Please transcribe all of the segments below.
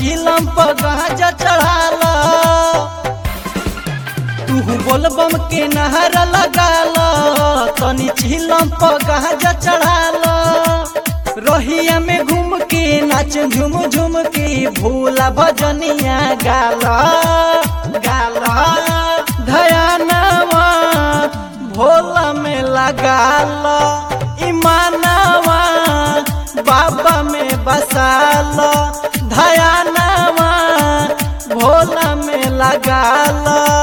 चिलम पर गांजा चढ़ाल तू बोलबम के नहर लगाल तनी चिलम पर गांजा चढ़ाल रहिया में घूम के नाच झूम झूम के भूला भजनिया गाल गाल धयानवा भोला में लगाल ईमानवा बाबा में बसाल धयानवा भोला में लगाल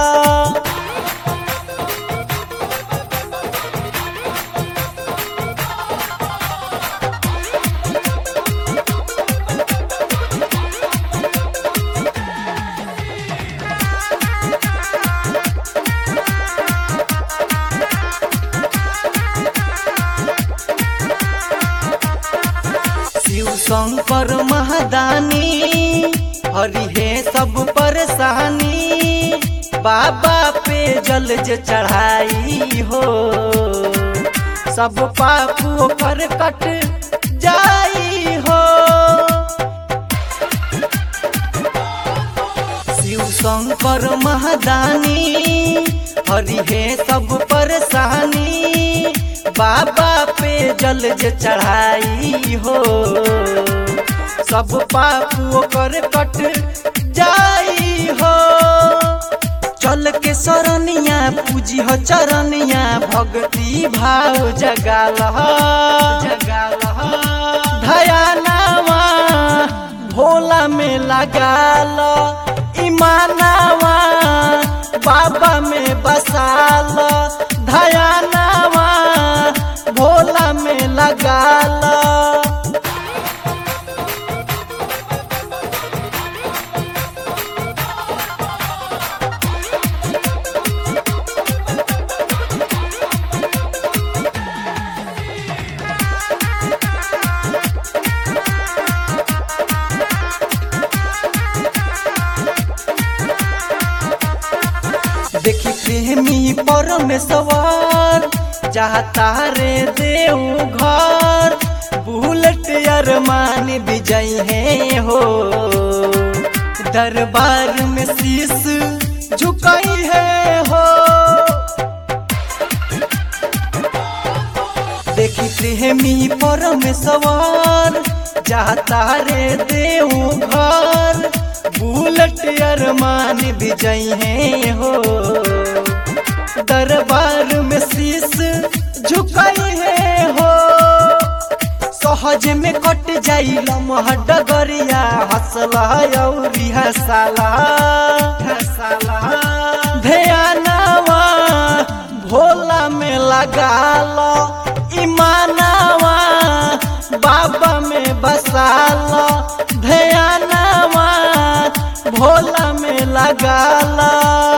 शिव शंकर महादानी हरि है सब परेशानी बाबा पे जल जे चढ़ाई हो सब पाप ओकर कट जाई हो शिव शंकर महादानी हरि है सब परेशानी बाबा पे जल जे चढ़ाई हो सब पाप ओकर कट जाई हो चल के सरनिया पूजी हो चरनिया भक्ति भाव जगाल जगाल धयानावा भोला में लगाल ईमानावा बाबा में बसाल धयानावा भोला में लगाल देखी प्रेमी परमेश्वर चाहता रे देव घर बुलेट अरमान विजय है हो दरबार में शीश झुकाई है हो देखी प्रेमी परमेश्वर चाहता रे देव घर बुलेट अरमान विजय है हो दरबार में शीश झुकाई है हो सहज में कट जाई लमह डगरिया हसला औरी हसाला हसाला ध्यानवा भोला में लगाल ईमानवा बाबा में बसाल ध्यानवा भोला में लगाल